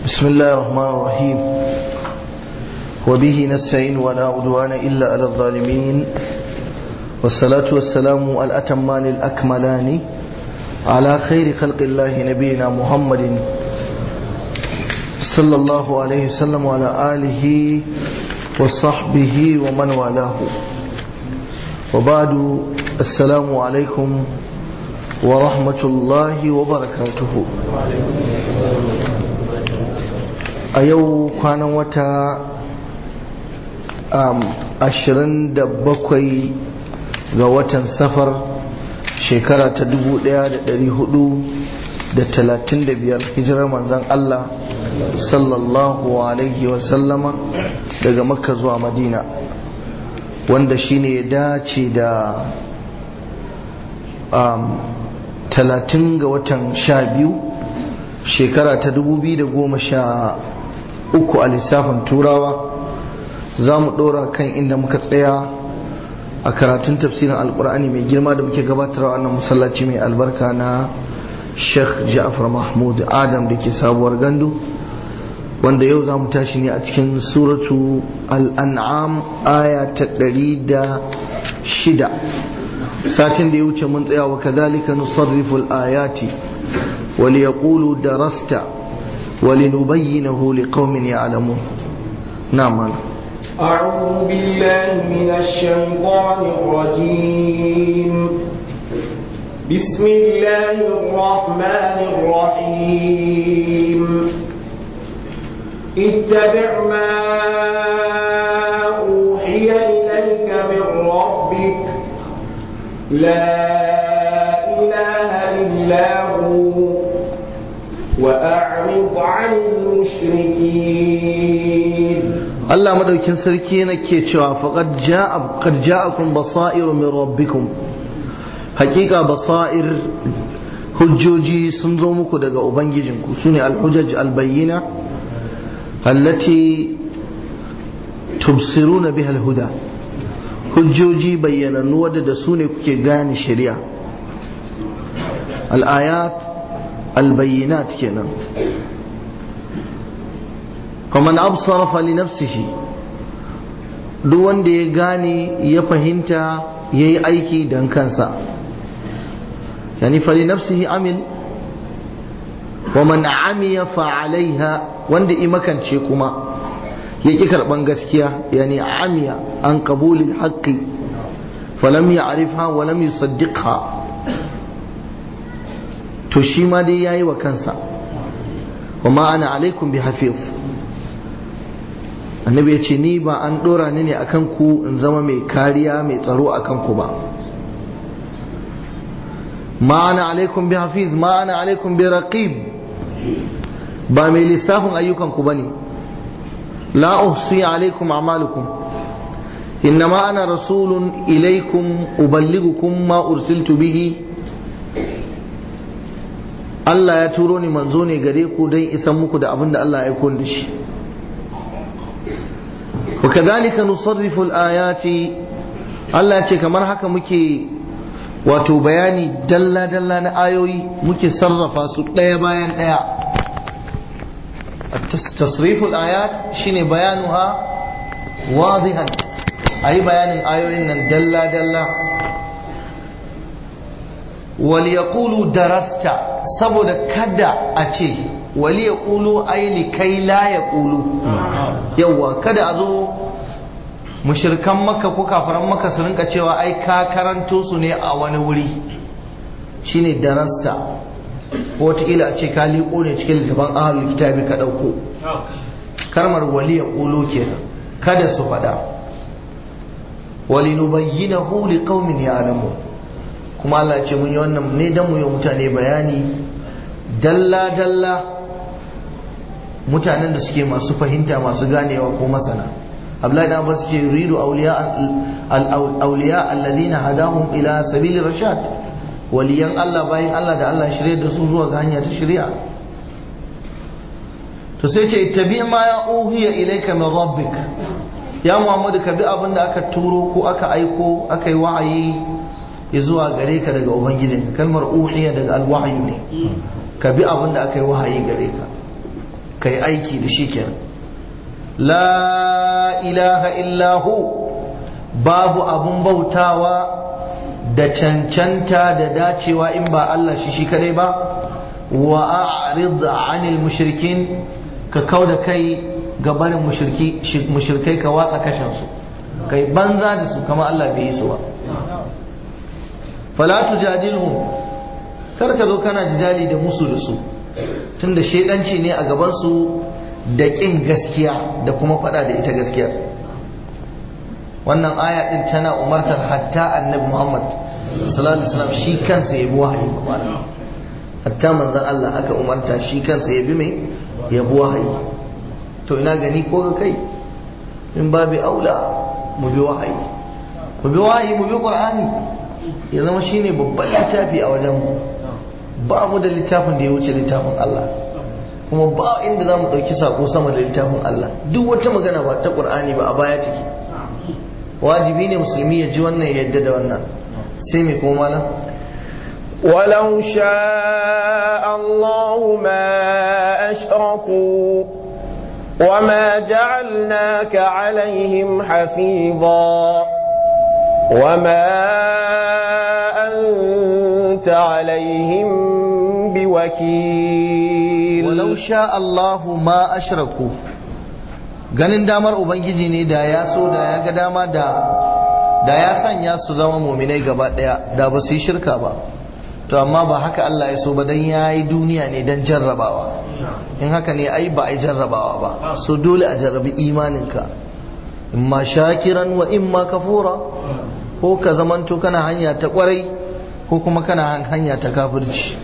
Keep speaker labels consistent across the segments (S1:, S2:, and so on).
S1: بسم الله الرحمن الرحيم وبه نستعين ولا عدوان إلا على الظالمين والصلاة والسلام الأتمان الأكملان على خير خلق الله نبينا محمد صلى الله عليه وسلم وعلى آله وصحبه ومن والاه وبعد السلام عليكم ورحمة الله وبركاته a yau kwanan wata ashirin da bakwai ga watan safar shekara ta dubu daya da dari hudu da talatin da biyar hijirar manzan Allah sallallahu alaihi wasallama daga makka zuwa madina wanda shine ya dace da talatin ga watan sha biyu shekara ta dubu biyu da goma sha uku a lissafin turawa za mu ɗora kan inda muka tsaya a karatun tafsirin alkur'ani mai girma da muke gabatarwa wannan masallaci mai albarka na sheikh ja'far mahmud adam da ke sabuwar gandu wanda yau za mu tashi ne a cikin suratu al'an'am aya ta ɗari da shida satin da ya wuce mun tsaya wa kadhalika nusarrifu al-ayati wa liyaqulu darasta ولنبينه لقوم يعلمون نعم
S2: أعوذ بالله من الشيطان الرجيم بسم الله الرحمن الرحيم اتبع ما أوحي إليك من ربك لا إله إلا هو وأعرض عن المشركين
S1: الله مدوكين سركي nake cewa faqad jaa qad ja'akum basairu min rabbikum hakika basair hujjoji sun zo muku daga ubangijinku sune alhujaj albayyina allati tubsiruna biha alhuda hujjoji bayyanannu wadda da su ne kuke gane shari'a al-ayat البينات كنا فمن أبصر فلنفسه duk wanda ya gane ya fahimta ya yi aiki don kansa yani fali nafsihi amil wa man amiya fa'alaiha wanda imakance kuma ya ƙi karɓan gaskiya yani amiya an qabulil haqqi falam ya'rifha wa lam yusaddiqha to shi ma dai yayi wa kansa wa ma ana alaikum bi hafiz annabi ya ce ni ba an dora ni ne akan ku in zama mai kariya mai tsaro akan ku ba ma ana alaikum bi hafiz ma ana alaikum bi raqib ba mai lissafin ayyukan ku bane la uhsi alaikum a'malukum إنما أنا رسول إليكم أبلغكم ما أرسلت به Allah ya turo ni manzo ne gare ku don isan muku da abin da Allah ya aiko da shi wa kadhalika nusarrifu al-ayati Allah ce kamar haka muke wato bayani dalla dalla na ayoyi muke sarrafa su ɗaya bayan ɗaya tasrifu al-ayat shine bayanuha wadihan ayi bayanin ayoyin nan dalla dalla wal yaqulu darasta saboda kada a ce wali ya ƙulu aili kai la ya ƙulu yauwa kada a zo mushirkan maka ko kafaran maka su rinka cewa ai ka karanto su ne a wani wuri shine darasta ko wataƙila a ce ka liƙo ne cikin littafin ahalul kitabi ka ɗauko karmar wali ya ƙulu kenan kada su faɗa wali nubayyinahu liqaumin ya'lamun kuma Allah ce mun yi wannan ne dan mu yi mutane bayani dalla-dalla mutanen da suke masu fahimta masu ganewa ko masana Abdullahi dan Abbas ce yuridu awliya al-awliya alladhina hadahum ila sabili rashad waliyan Allah bayan Allah da Allah shirye da su zuwa ga hanya ta shari'a to sai ce ittabi ma ya uhiya ilayka min rabbik ya Muhammadu ka bi abin da aka turo ko aka aiko aka yi wahayi zuwa gare ka daga ubangijinka kalmar uhiya daga alwahyu ne ka bi abin da aka yi wahayi gare ka kai aiki da shi kenan la ilaha illahu babu abun bautawa da cancanta da dacewa in ba Allah shi shi kadai ba wa a'rid 'anil mushrikin ka kauda kai ga barin mushriki mushrikai ka watsa kashin su kai banza da su kama Allah bai yi su ba fala tujadilhum kar ka zo kana jidali da musu da su tunda shedanci ne a gaban su da kin gaskiya da kuma fada da ita gaskiya wannan aya din tana umartar hatta annabi Muhammad sallallahu alaihi wasallam shi kansa ya bi wahayi ba hatta manzon Allah aka umarta shi kansa ya bi mai ya bi wahayi to ina gani ko ga kai in babu aula mu bi wahayi mu bi wahayi mu bi qur'ani ya zama shine babban littafi a wajen mu ba mu da littafin da ya wuce littafin Allah kuma ba inda za mu ɗauki sako sama da littafin Allah duk wata magana ba ta qur'ani ba a baya take wajibi ne musulmi ya ji wannan ya yadda da wannan sai mai kuma malam
S2: ولو شاء الله ما أشركوا وما جعلناك عليهم حفيظا وما أنت عليهم بوكيل
S1: ولو شاء الله ما أشركوا ganin damar ubangiji ne da ya so da ya ga dama da da ya sanya su zama muminai gaba daya da ba su yi shirka ba to amma ba haka Allah ya so ba dan yayi duniya ne dan jarrabawa in haka ne ai ba ai jarrabawa ba so dole a jarrabi imaninka imma shakiran wa imma kafura ko ka zamanto kana hanya ta kwarai ko kuma kana hanya ta kafirci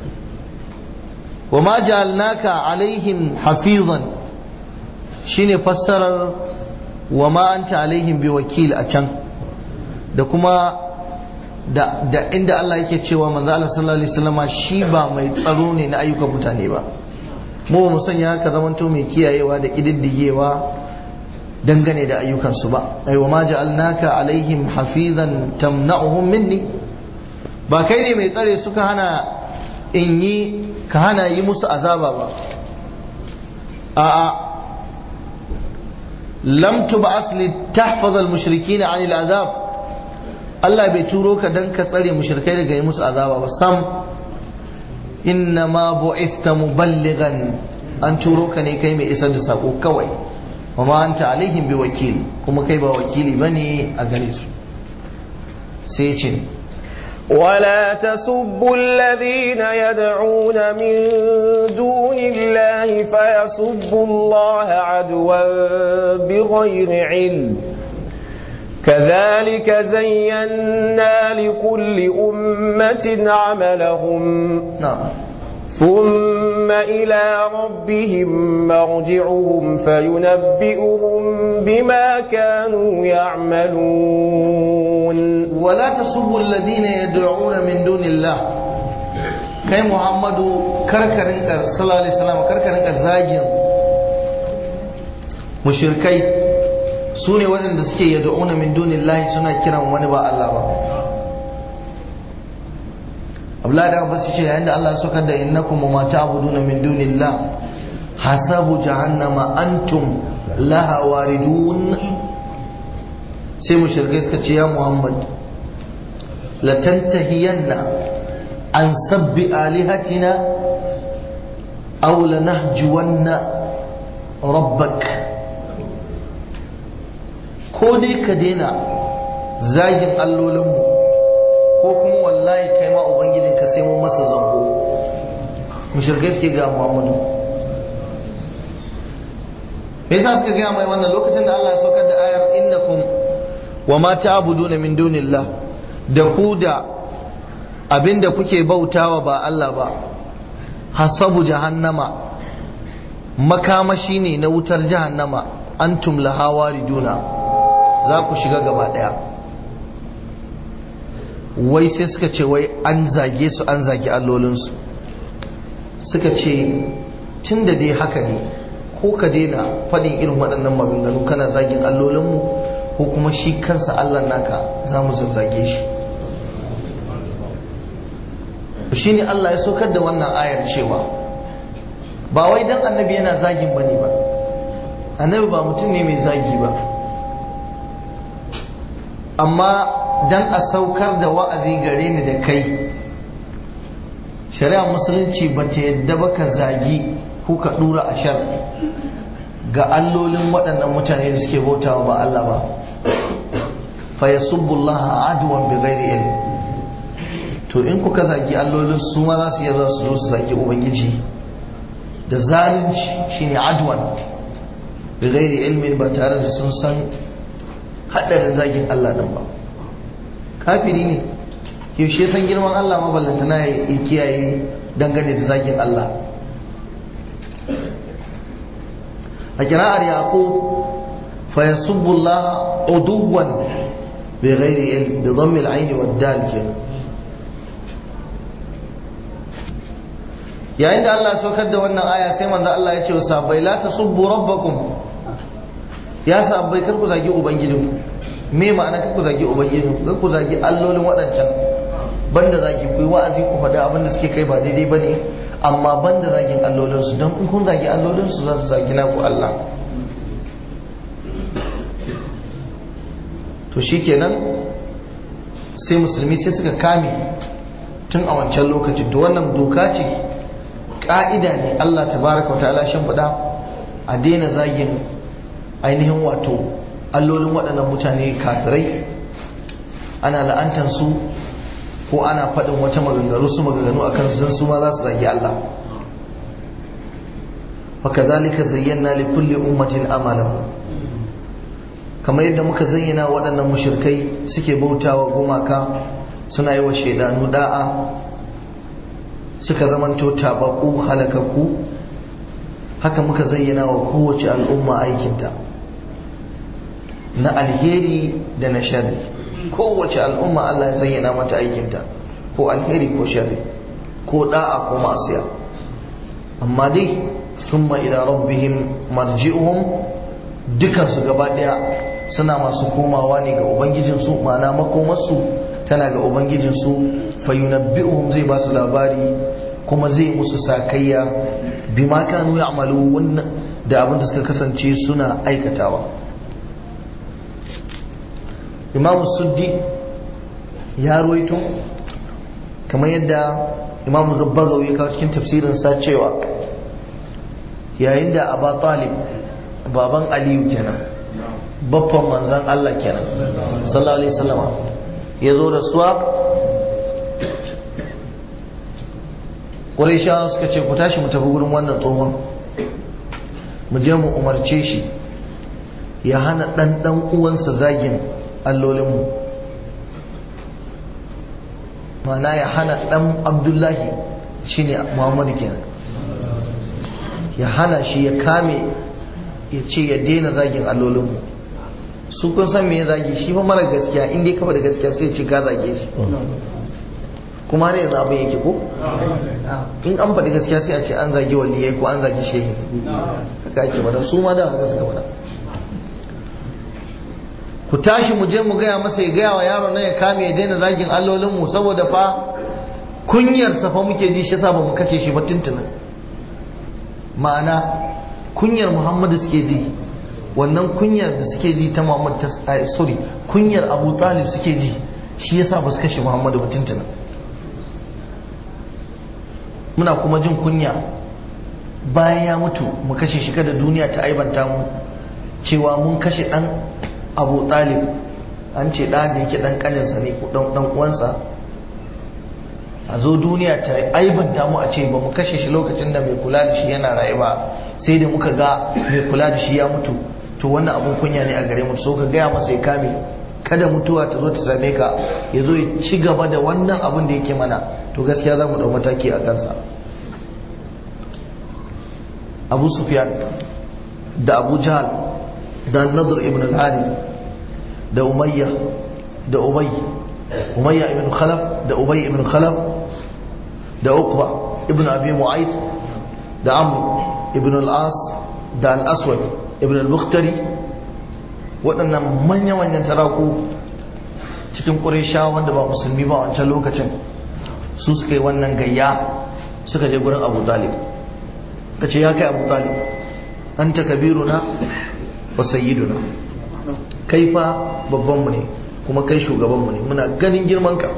S1: wa ma ja'alnaka alaihim hafizan shine fassarar wa ma anta alaihim bi wakil a can da kuma da, da inda Allah yake cewa manzo Allah sallallahu alaihi wasallama shi ba mai tsaro ne na ayyukan mutane ba mu ba mu sanya haka zamanto mai kiyayewa da kididdigewa dangane da ayyukansu ba ai wa ma ja'alnaka alaihim hafizan tamna'uhum minni ba kai ne mai tsare suka hana in yi ka hana yi musu azaba ba a'a lam tub'as li tahfaz al-mushrikeena 'an al-azab Allah bai turo ka dan ka tsare mushrikai daga yi musu azaba ba sam inna ma bu'ithta muballighan an turo ka ne kai mai isar da sako kawai wa ma anta alaihim bi wakil kuma kai ba wakili bane a gare su sai ce
S2: ولا تسبوا الذين يدعون من دون الله فيسبوا الله عدوا بغير علم كذلك زينا لكل أمة عملهم
S1: نعم
S2: ثم إلى ربهم مرجعهم فينبئهم بما كانوا يعملون
S1: ولا تسبوا الذين يدعون من دون الله kai muhammadu karkarin sallallahu alaihi wasallam karkarin zagin mushrikai su ne waɗanda suke yad'una min dunillahi suna kiran wani ba Allah ba Abdullahi da Abbas ce yayin da Allah ya saukar da innakum ma ta'buduna min dunillah hasabu jahannama antum laha waridun sai mushrikai suka ce ya Muhammad la tantahiyanna an sabbi alihatina aw lanahjuwanna rabbak ko dai ka daina zagin allolinmu ko kuma wallahi kai ma ubangijinka sai mun masa zambo mushrikai suke ga Muhammadu me yasa suka gaya mai wannan lokacin da Allah ya saukar da ayar innakum wa ma ta'buduna min dunillah da ku da abinda kuke bautawa ba Allah ba hasabu jahannama makamashi ne na wutar jahannama antum laha wariduna za ku shiga gaba daya wai sai suka ce wai an zage su an zage allolinsu suka ce tun da dai haka ne ko ka daina faɗin irin waɗannan maganganu kana zagin allolinmu ko kuma shi kansa allah naka za mu zazzage shi shi ne allah ya saukar da wannan ayar cewa ba wai dan annabi yana zagin bane ba annabi ba mutum ne mai zagi ba amma dan a saukar da wa'azi gare ni da kai shari'a musulunci ba ta yadda ba ka zagi ko ka dura a shar ga allolin waɗannan mutane da suke bautawa ba Allah ba fa yasubbullaha adwan bi ghairi ilm to in kuka zagi allolin su ma za su iya za su zo su zagi ubangiji da zalunci shine adwan bi ghairi ilmin ba tare da sun san hadarin zagin Allah din ba kafiri ne yaushe san girman Allah maballantana ya kiyaye dangane da zagin Allah a kira'ar yaqub fa yasubbu Allah uduwan bi ghairi ilm bi dhammi al-ayn wa dal kenan yayin da Allah ya saukar da wannan aya sai manzo Allah ya ce wa sahabbai la tasubbu rabbakum ya sahabbai kar ku zagi ubangijinku me ma'ana kar ku zagi ubangijinku kar ku zagi allolin waɗancan banda zagi ku yi wa'azi ku faɗi abin da suke kai ba daidai ba ne amma banda zagin allolinsu don in kun zagi allolinsu za su zagi naku Allah to shi kenan sai musulmi sai suka kame tun a wancan lokaci to wannan doka ce ka'ida ne Allah tabaraka wa ta'ala shan faɗa a daina zagin ainihin wato allolin waɗannan mutane kafirai ana la'antansu ko ana faɗin wata maganganu su maganganu a kan su ma za su zagi Allah fakazalika zayyana li kulli ummatin amalan kamar yadda muka zayyana waɗannan mushrikai suke bautawa gumaka suna yi wa shaidanu da'a suka zamanto tabaku halakakku haka muka zayyana wa kowace al'umma aikinta na alheri da na sharri kowace al'umma Allah ya zayyana mata aikinta ko alheri ko sharri ko da'a ko masiya amma dai summa ila rabbihim marji'uhum dukansu gaba daya suna masu komawa ne ga ubangijinsu ma'ana makomarsu tana ga ubangijinsu fayunabbi'uhum zai ba su labari kuma zai musu sakayya bima kanu ya'malu wannan da abin da suka kasance suna aikatawa imamu suddi ya ruwaito kamar yadda imamu zabbagawa ya kawo cikin tafsirinsa cewa yayin da aba talib baban aliyu kenan babban manzan allah kenan sallallahu alaihi wasallama ya zo da suwa ƙuraishawa suka ce ku tashi mu tafi wurin wannan tsohon mu je mu umarce shi ya hana ɗan ɗan uwansa zagin allolinmu mana ya hana ɗan abdullahi shine muhammadu kenan ya hana shi ya kame ya ce ya daina zagin allolinmu su kun san me ya zagi shi fa mara gaskiya in dai kafa da gaskiya sai ce ka zage shi kuma ne yanzu abin yake ko in an faɗi gaskiya sai a ce an zagi waliyai ko an zagi shehi haka ake bada su ma da haka suka bada ku tashi mu je mu gaya masa ya gaya wa yaro na ya kame ya daina zagin allolinmu saboda fa kunyar sa fa muke ji shi yasa ba mu kace shi ba tuntunan ma'ana kunyar muhammadu suke ji wannan kunyar da suke ji ta muhammad ta sorry kunyar abu talib suke ji shi yasa ba su kashe muhammadu ba tuntunan muna kuma jin kunya bayan ya mutu mu kashe shi kada duniya ta aibanta mu cewa mun kashe dan abu talib an ce ɗan da yake ɗan ƙaninsa ne ko ɗan uwansa a zo duniya ta aibanta mu a ce ba mu kashe shi lokacin da mai kula da shi yana raye ba sai da muka ga mai kula da shi ya mutu to wannan abun kunya ne a gare mu so ka gaya masa ya kame kada mutuwa ta zo ta same ka ya zo ya ci gaba da wannan abun da yake mana to gaskiya za mu ɗau mataki a kansa abu sufyan da abu jahal da nadir ibn al-hadi da umayya da ubay umayya ibn khalaf da ubay ibn khalaf da uqba ibn abi mu'ayt da amr ibn al-as da al-aswad ibn al-mukhtari waɗannan manya-manyan taraku cikin ƙuresha wanda ba musulmi ba wancan lokacin su suka yi wannan gayya suka je gurin abu talib ka ce ya kai abu talib an ta kabiruna wa sayyiduna kai fa babbanmu ne kuma kai shugabanmu ne muna ganin girmanka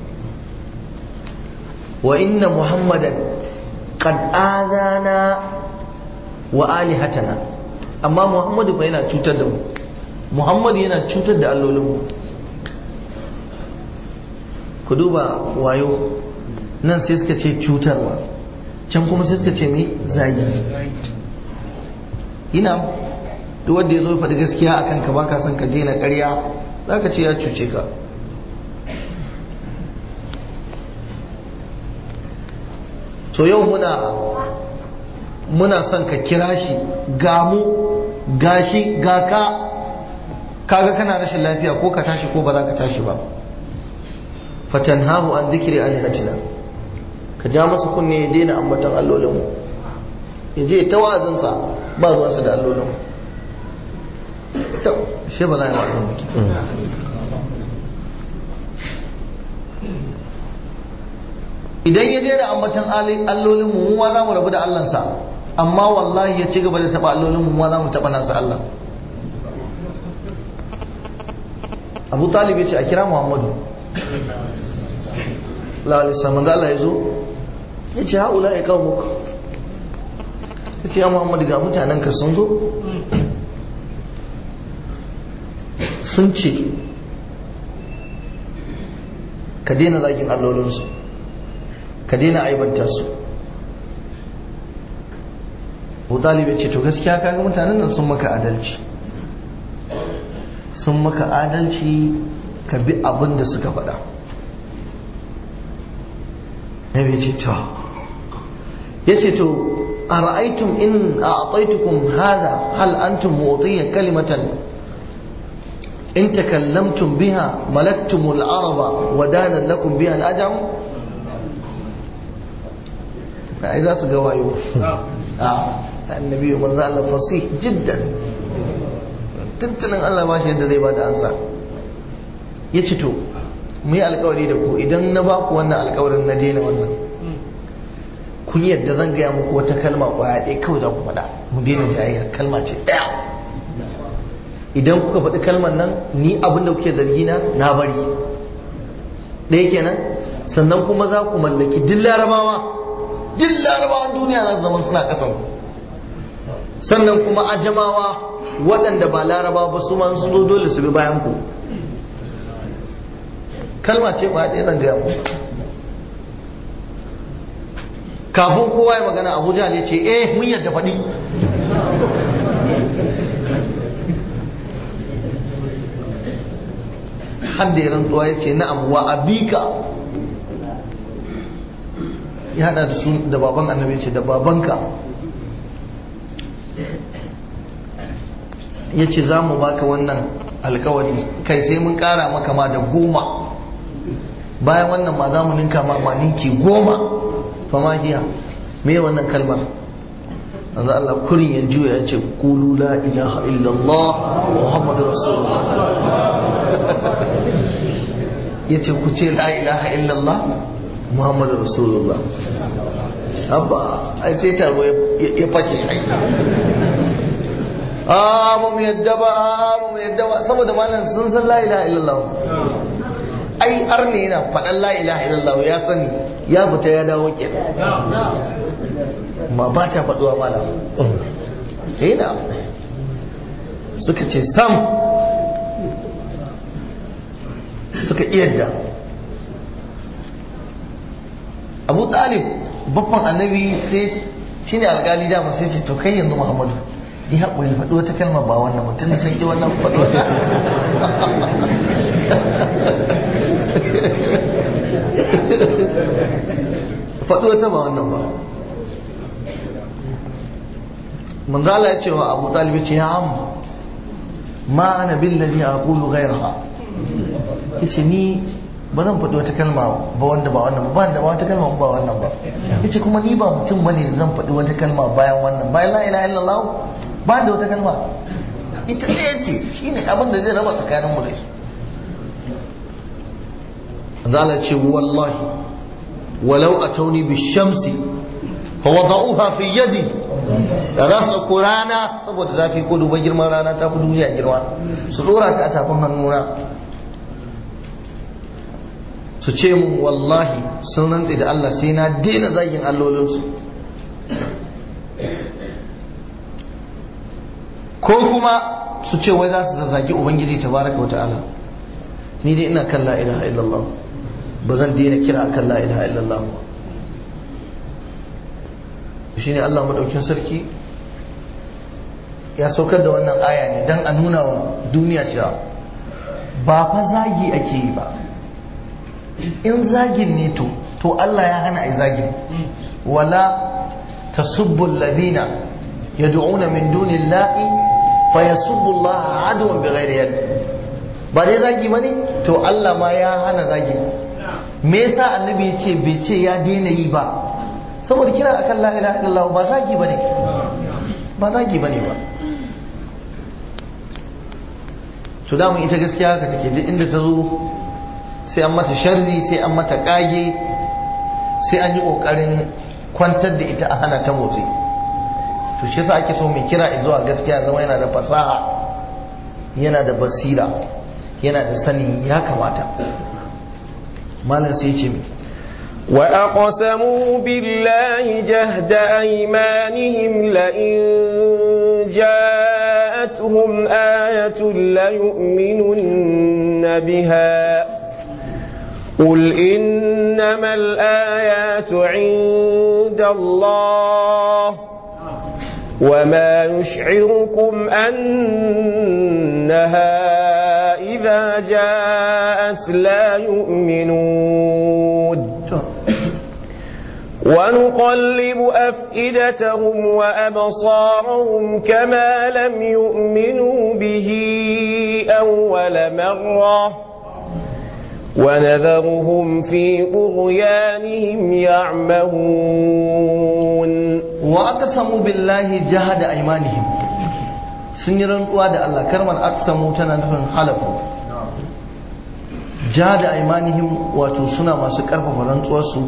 S1: wa inna muhammadan qad azana wa alihatana amma muhammadu fa yana cutar da mu muhammadu yana cutar da allolinmu ku duba wayo nan sai suka ce cutarwa can kuma sai suka ce mai zagi ina duk wanda ya zo faɗi gaskiya a kanka ba ka son ka daina ƙarya za ka ce ya cuce ka to yau muna muna son ka kira shi gamu gashi ga ka kaga kana rashin lafiya ko ka tashi ko ba za ka tashi ba fatanhahu an zikiri alihatina ka ja masa kunne ya daina ambaton allolinmu ya je ta wa'azinsa ba ruwansa da allolinmu ta shi ba za a yi wa'azin muke idan ya daina ambaton allolinmu mu ma za mu rabu da allansa amma wallahi ya ci gaba da taɓa allolinmu mu ma za mu taɓa nasa allah abu talib ya ce a kira muhammadu lalisa manzo Allah ya zo ya ce haula ya kawo muku ya ce ya muhammadu ga mutanen ka sun zo sun ce ka daina zagin allolinsu ka daina aibanta su abu talib ya ce to gaskiya kaga mutanen nan sun maka adalci sun maka adalci ka bi abin da suka faɗa nabi ce to ya ce to a ra'aitum in a ataitukum hada hal antum mu'tiyya kalimatan in takallamtum biha malaktum al-araba wa dana lakum biha al-ajam ai za su ga wayo a annabi manzo Allah fasih jiddan tattalin Allah ba shi yadda zai ba da ansa ya ce to mu yi alkawari da ku idan na ba ku wannan alkawarin na daina wannan kun yadda zan gaya muku wata kalma kwaya ɗaya kawai za ku faɗa mu daina jayayya kalma ce ɗaya idan kuka faɗi kalmar nan ni abin da kuke zargi na na bari ɗaya kenan sannan kuma za ku mallaki duk larabawa duk larabawan duniya za su zama suna ƙasan sannan kuma ajamawa waɗanda ba laraba ba su ma sun zo dole su bi bayan ku kalma ce ba ɗaya zan gaya mu kafin kowa ya magana abuja ne ce eh mun yadda faɗi har da ya rantsuwa ya ce na'am wa abika ya hada da su da baban annabi ce da babanka ya ce za mu baka wannan alkawari kai sai mun kara maka ma da goma bayan wannan ma za mu ninka ma ma ninki goma fama hiya me wannan kalmar yanzu Allah kurin ya juya ya ce kulu la ilaha illallah muhammadu rasulullah ya ce ku ce la ilaha illallah muhammadu rasulullah abba ai sai taro ya fashe ai a ba mu yadda ba a ba mu yadda ba saboda malam sun san la ilaha illallah ai arne yana faɗan la ilaha illallah ya sani ya fita ya dawo ke ma ba ta faɗuwa malam yana suka ce sam suka iyadda abu talib babban annabi sai shine alƙali dama sai ce to kai yanzu muhammadu yi haƙuri faɗi wata kalma ba wannan mutum da san ƙi wannan faɗi wata faɗi wata ba wannan ba manzala ya ce wa abu talibi ce ya amma ma ana billahi a ƙulu gairaha ya ce ni ba zan faɗi wata kalma ba wanda ba wannan ba da wata kalma ba wannan ba ya ce kuma ni ba mutum bane da zan faɗi wata kalma bayan wannan bayan la ilaha illallah ba da wata kalma ita ɗaya ce shi ne abin da zai raba tsakanin mu da shi zala ce wallahi walau a tauni bi shamsi fa wada'uha fi yadi da za su ɗauko rana saboda zafi ko duba girman rana ta fi duniya girma su ɗora ta a tafin hannuna su ce mun wallahi sun rantse da Allah sai na daina zagin allolinsu ko kuma su ce wai za su zazzagi ubangiji tabaraka wa ta'ala ni dai ina kan la ilaha illallah ba zan daina kira akan la ilaha illallah ba shine Allah madaukin sarki ya saukar da wannan aya ne dan a nuna wa duniya cewa ba fa zagi ake yi ba in zagin ne to to Allah ya hana ai zagin wala tasubbu alladhina yad'una min dunillahi fayasubbu Allah adwan bighairi yad ba dai zagi bane to Allah ma ya hana zagi me yasa annabi ya ce bai ce ya daina yi ba saboda kira akan la ilaha illallah ba zagi bane ba zagi bane ba to da mun ita gaskiya haka take duk inda ta zo sai an mata sharri sai an mata kage sai an yi kokarin kwantar da ita a hana ta motsi to shi yasa ake so mai kira zuwa gaskiya zama yana da fasaha yana da basira yana da sani ya kamata malam sai ce mai
S2: وأقسموا بالله جهد أيمانهم لئن جاءتهم آية ليؤمنن بها قل إنما الآيات عند الله وما يشعركم أنها إذا جاءت لا يؤمنون ونقلب أفئدتهم وأبصارهم كما لم يؤمنوا به أول مرة ونذرهم في طغيانهم يعمهون
S1: وأقسموا بالله جهد أيمانهم sun yi rantsuwa da Allah karmar aksamu tana nufin halafu jahada aimanihim wato suna masu karfafa rantsuwarsu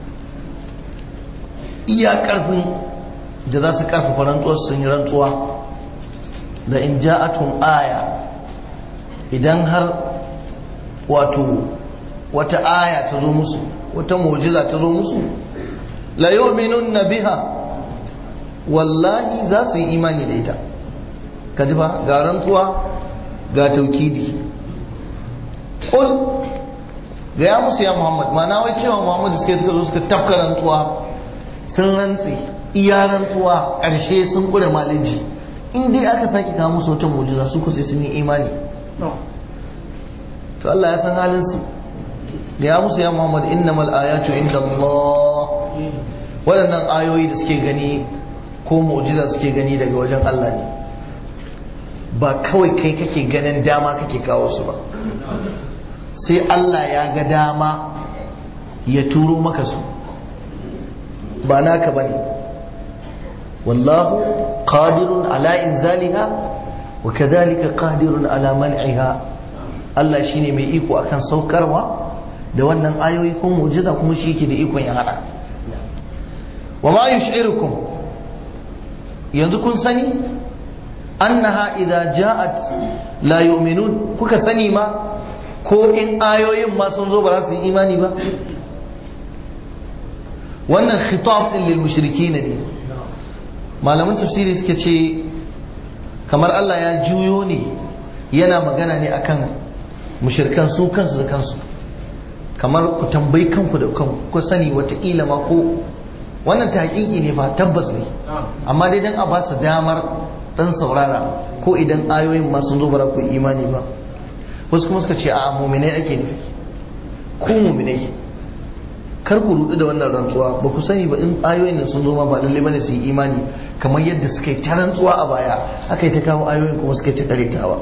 S1: iya karfin da za su karfafa rantsuwarsu sun yi rantsuwa da in ja'atum aya idan har wato wata aya ta zo musu wata mu'jiza ta zo musu la yu'minunna biha wallahi za su yi imani da ita kaji ba ga rantsuwa ga taukidi qul ga ya musu ya muhammad ma na wai cewa muhammad suke suka zo suka tafka rantsuwa sun rantsi iya rantsuwa ƙarshe sun kure maliji in dai aka sake kawo musu wata mu'jiza su ku sai sun yi imani to Allah ya san halin su da ya musu ya Muhammad innamal ayatu inda Allah waɗannan ayoyi da suke gani ko mu'jiza suke gani daga wajen Allah ne ba kawai kai kake ganin dama kake kawo su ba sai Allah ya ga dama ya turo maka su ba naka bane wallahu qadirun ala inzaliha wa kadhalika qadirun ala man'iha Allah shine mai iko akan saukarwa da wannan ayoyi ko mu'jiza kuma shi yake da ikon ya hada wa ma yush'irukum yanzu kun sani annaha idza ja'at la yu'minun kuka sani ma ko in ayoyin ma sun zo ba za su yi imani ba wannan khitab din lil mushrikin ne malaman tafsiri suka ce kamar Allah ya juyo ne yana magana ne akan mushirkan su kansu da kansu kamar ku tambayi kanku da kanku ku sani watakila ma ko wannan ta hakiki ne ba tabbas ne amma dai dan a ba su damar dan saurara ko idan ayoyin ma sun zo ba ku imani ba wasu kuma suka ce a muminai ake nufi ku muminai kar ku rudu da wannan rantsuwa ba ku sani ba in ayoyin nan sun zo ma ba lalle bane su yi imani kamar yadda suka yi ta rantsuwa a baya aka yi ta kawo ayoyin kuma suka yi ta karetawa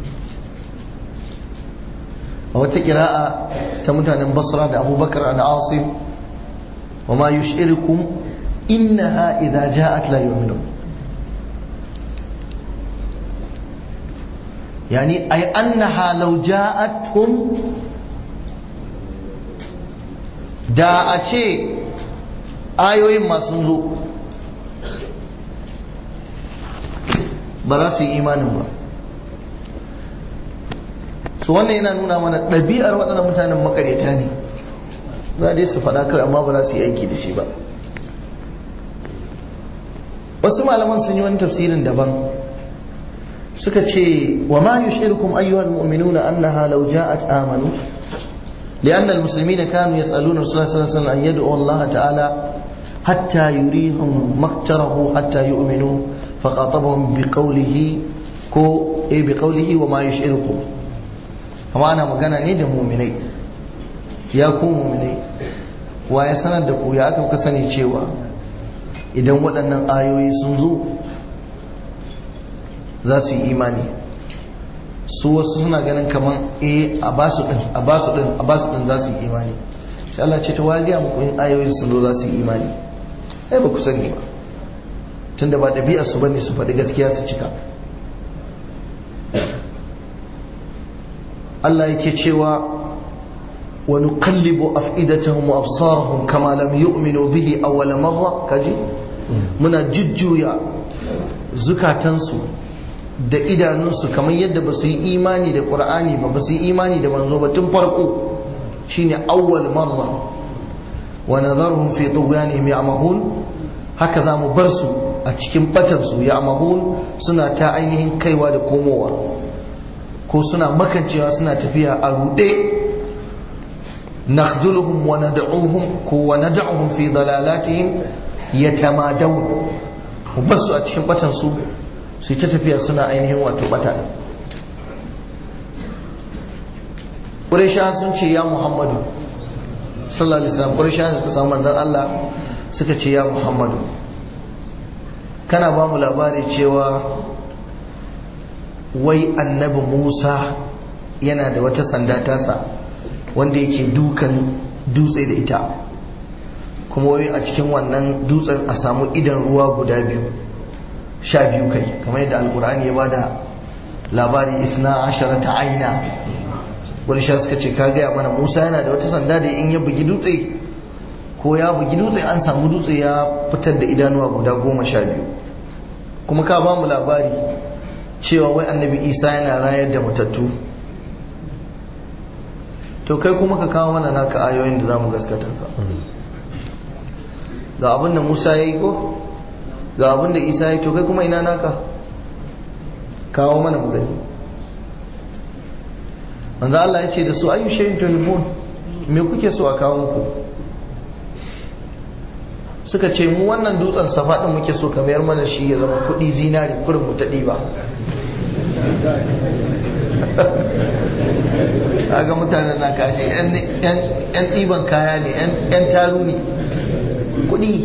S1: a wata kira'a ta mutanen basra da abubakar an asim wa ma yush'irukum innaha idza ja'at la yu'minun yani ay annaha law ja'atuhum da a ce ayoyin masu zo ba za su yi imanin ba su wannan yana nuna mana ɗabi'ar waɗannan mutanen makareta ne za dai su faɗa kai amma ba za su yi aiki da shi ba wasu malaman sun yi wani tafsirin daban suka ce wa ma yushirukum ayyuhal mu'minuna annaha law ja'at amanu لأن المسلمين كانوا يسألون رسول الله صلى الله عليه وسلم أن يدعو الله تعالى حتى يريهم مكتره حتى يؤمنوا فخاطبهم بقوله كو إيه بقوله وما يشعركم كما أنا مغانا نيد مؤمني يا كو مؤمني ويا سند ku ya aka sani cewa idan waɗannan ayoyi sun zo za su yi imani su wasu suna ganin kamar eh a basu din a basu din a basu din za su yi imani sai Allah ce ta wajiya muku in ayoyi sun zo za su yi imani ai ba ku sani ba tunda ba ɗabi'ar su bane su faɗi gaskiya su cika Allah yake cewa wa nuqallibu af'idatahum wa absarahum kama lam yu'minu bihi awwal marra kaji muna jujjuya zukatansu da idanunsu kamar yadda ba su yi imani da ƙur'ani ba ba su yi imani da manzo ba tun farko shine awwal marra wa nadharuhum fi tughyanihim ya'mahun haka za mu bar su a cikin batar su ya'mahun suna ta ainihin kaiwa da komowa ko suna makancewa suna tafiya a rude nakhzuluhum wa nad'uhum ko wa nad'uhum fi dalalatihim yatamadawun mu bar su a cikin batar su su ta tafiya suna ainihin wato bata ƙurisha sun ce ya muhammadu sallallahu alaihi wasallam ƙurisha suka samu manzan Allah suka ce ya muhammadu kana ba mu labari cewa wai annabi musa yana da wata sanda tasa wanda yake dukan dutse da ita kuma wai a cikin wannan dutsen a samu idan ruwa guda biyu sha biyu kai kamar yadda alkur'ani ya bada labari isna ashara ta aina wani sha suka ce ka gaya mana musa yana da wata sanda da in ya bugi dutse ko ya bugi dutse an samu dutse ya fitar da idanuwa guda goma sha biyu kuma ka ba mu labari cewa wai annabi isa yana rayar da matattu to kai kuma ka kawo mana naka ayoyin da za mu gaskata ka ga abin da musa ya yi ko ga abin da isa ya to kai kuma ina naka kawo mana mu gani manzo Allah ya ce da su ayu shayin tuhibun me kuke so a kawo muku suka ce mu wannan dutsen safa din muke so ka mayar mana shi ya zama kudi zinari kurin mu ta diba ga mutanen na kashe yan ɗiban kaya ne yan taru ne kudi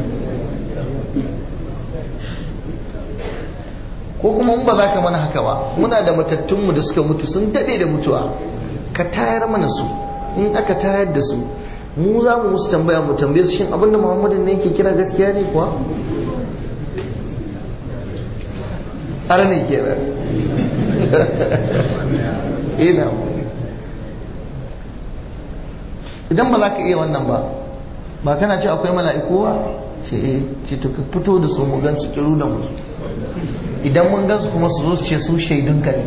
S1: ko kuma ba za ka mana haka ba muna da matattunmu da suka mutu sun daɗe da mutuwa ka tayar mana su in aka tayar da su mu za mu musu tambaya mu tambaye su shin abinda muhammadin ne yake kira gaskiya ne kuwa har ne ke nan ina idan ba za ka iya wannan ba ba kana ce akwai mala'iku ba ce eh ce to ka fito da su mu gan su kiru da mu idan mun gansu kuma su zo su ce su shaidunka ne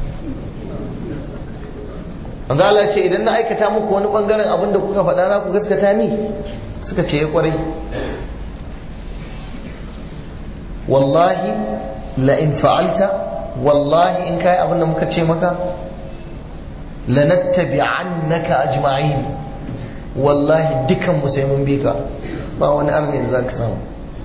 S1: wanda Allah ce idan na aikata muku wani bangaren abin da kuka faɗa za ku gaskata ni suka ce ya kwarai wallahi la in fa'alta wallahi in kai abin da muka ce maka lanattabi'annaka ajma'in wallahi dukan mu sai mun bi ka ba wani arni da zaka samu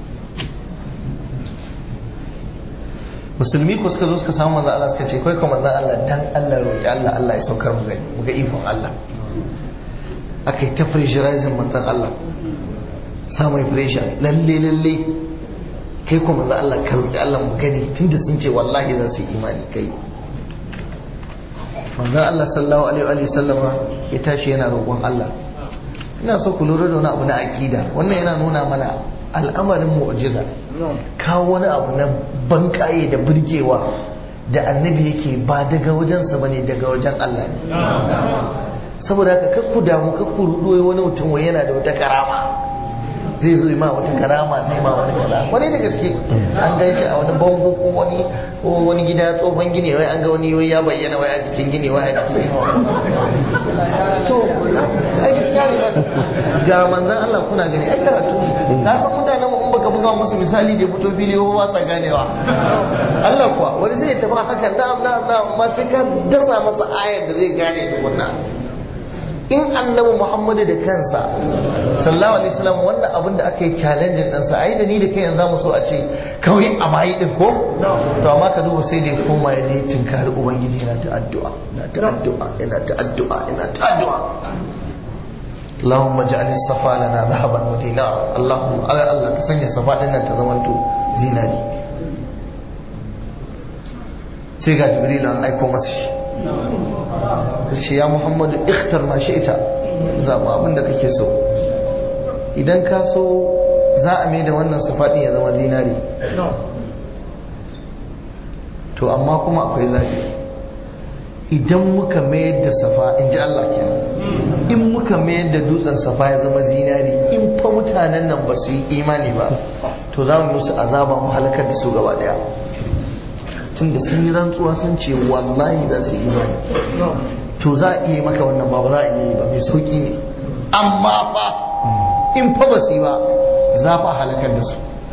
S1: musulmi ko suka zo suka samu manzan Allah suka ce kai kuma manzan Allah dan Allah roƙi Allah Allah ya saukar mu gani mu ga ikon Allah aka yi ta pressurizing manzan Allah sa mai pressure lalle lalle kai kuma manzan Allah ka roƙi Allah mu gani tunda sun ce wallahi za su yi imani kai manzan Allah sallallahu alaihi wa sallama ya tashi yana roƙon Allah ina so ku lura da wani abu na aqida wannan yana nuna mana al'amarin mu'jiza kawo wani abu na bankaye da burgewa da annabi yake ba daga wajensa ba ne daga wajen Allah ne saboda haka kakku damu kakku rudoyi wani mutum wai yana da wata karama zai zo ma wata karama zai ma wani kaza wani da gaske an gan shi a wani bango ko wani ko wani gida tsohon gini wai an ga wani wai ya bayyana wai a jikin gini wai a jikin gini to ai gaskiya ne ba ga manzon Allah kuna gani ai karatu ne na san mutanen mu in baka buga musu misali da fito fili ba sa ganewa Allah kuwa wani zai tafi haka na'am na'am na'am amma sai ka dasa masa ayar da zai gane tukunna in annabi muhammadu da kansa sallallahu alaihi wasallam wannan abin da aka yi challenge din sa ai da ni da kai yanzu mu so a ce kawai a bayi din ko to amma ka duba sai da ya koma ya je tinkari ubangiji yana ta addu'a yana ta addu'a yana ta addu'a yana ta addu'a اللهم اجعل الصفا لنا ذهبا ودينارا اللهم على الله كسنيا صفا دنا تزمنتو زيناري sai ga jibril an aiko masa shi shi ya muhammadu ikhtar ma shi ita zaɓa abin da kake so idan ka so za a mai da wannan safaɗin ya zama zinari to amma kuma akwai zafi idan muka mayar da safa in ji Allah kenan in muka mayar da dutsen safa ya zama zinari in fa mutanen nan ba su yi imani ba to za mu musu azaba mu halakar da su gaba daya tun da sun yi rantsuwa sun ce wallahi za su yi imani to za a iya maka wannan ba ba za a iya yi ba mai sauki ne amma fa in fa ba su yi ba za fa halakar da su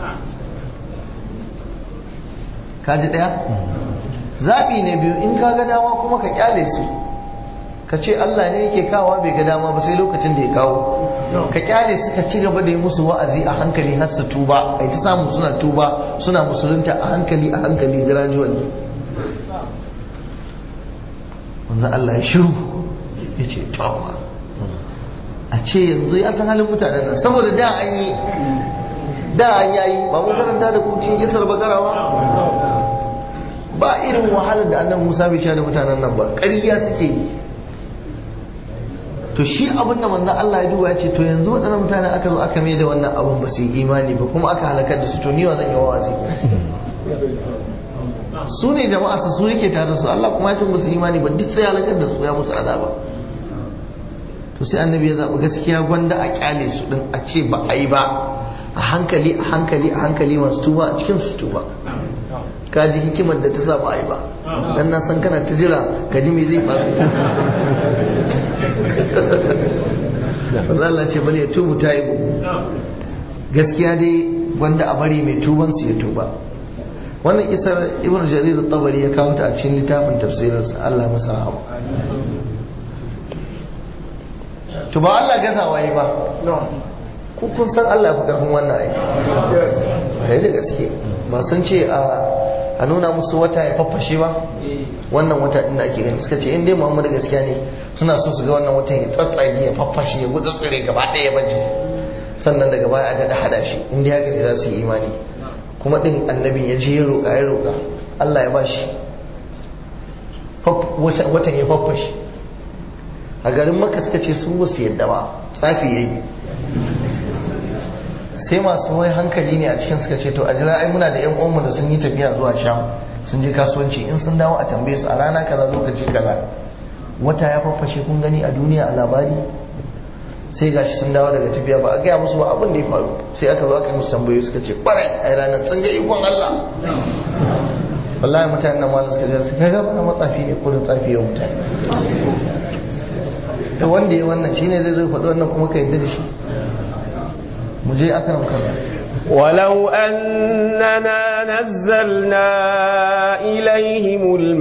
S1: kaji daya zaɓi ne biyu in ka ga dama kuma ka kyale su ka ce Allah ne yake kawo bai ga dama ba sai lokacin da ya kawo ka kyale su ka ci gaba da yi musu wa'azi a hankali har su tuba ai ta samu suna tuba suna musulunta a hankali a hankali gradually wanzan Allah ya shiru ya ce tawa a ce yanzu ya san halin mutanen nan saboda da an yi da an yayi ba mun karanta da kucin gisar bakara ba ba irin wahalar da annan Musa bai sha da mutanen nan ba ƙarya suke yi to shi abin da manzon Allah ya duba ya ce to yanzu waɗannan mutane aka zo aka mai da wannan abin ba su yi imani ba kuma aka halakar da su to ni wa zan yi wazi su ne jama'a su su yake tare da su Allah kuma ya ce ba su imani ba duk sai halakar da su ya musu azaba to sai annabi ya zaɓi gaskiya gwanda a kyale su din a ce ba a yi ba a hankali a hankali a hankali masu tuba a cikin su tuba ka ji hikimar da ta sa ba a yi ba dan na san kana ta jira ka ji me zai faru Allah ce bane ya tubu ta yi gaskiya dai wanda a bari mai tuban su ya tuba wannan isar ibn jarir tabari ya kawo ta a cikin littafin tafsirinsa Allah masa rahama to ba Allah gazawa yi ba ku kun san Allah ya fi karfin wannan aiki ba da gaske ba sun ce a nuna musu wata ya faffashe ba wannan wata din da ake gani suka ce in dai Muhammadu gaskiya ne suna so su ga wannan watan ya tsatsage ya faffashe ya gudu tsire gaba ɗaya baje sannan daga baya a daɗa hada shi in dai haka ne za su yi imani kuma ɗin annabin ya je ya roƙa ya roƙa Allah ya bashi watan ya faffashe a garin maka suka ce su ba su yadda ba tsafi ya yi sai masu wai hankali ne a cikin suka ce to a jira ai muna da yan uwanmu da sun yi tafiya zuwa sham sun je kasuwanci in sun dawo a tambaye su a rana kaza lokaci kaza wata ya faffashe kun gani a duniya a labari sai gashi sun dawo daga tafiya ba a gaya musu ba abin da ya faru sai aka zo aka yi musu tambayoyi suka ce kwarai a ranar sun ga ikon Allah wallahi mutanen nan malam suka ga suka ga bana matsafi ne kullum tsafi ya mutane to wanda ya wannan shine zai zo faɗi wannan kuma ka yadda da shi مجھے أكرم كذا
S2: ولو أننا نزلنا إليهم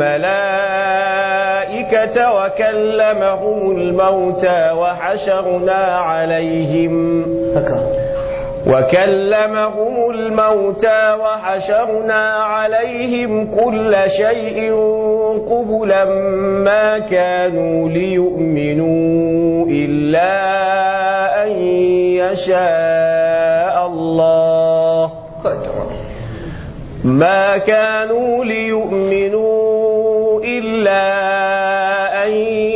S2: الملائكة وكلمهم الموتى وحشرنا عليهم
S1: هكا
S2: وكلمهم الموتى وحشرنا عليهم كل شيء قبلا ما كانوا ليؤمنوا إلا أن يشاء الله ما كانوا ليؤمنوا إلا أن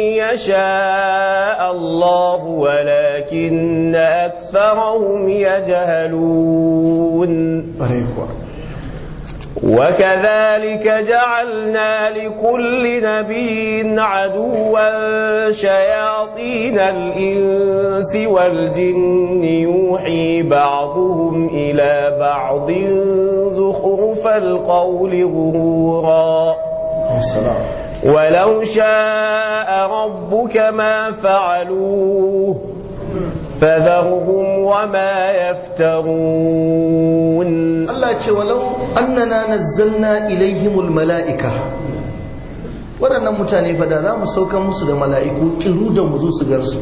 S2: يشاء الله ولكن أكثرهم يجهلون وكذلك جعلنا لكل نبي عدوا شياطين الإنس والجن يوحي بعضهم إلى بعض زخرف القول غرورا
S1: السلام
S2: ولو شاء ربك ما فعلوه فذرهم وما يفترون
S1: Allah ce walau annana nazzalna ilaihimul mala'ika waɗannan mutane fa da za mu saukan musu da mala'iku kiru da mu zo su gansu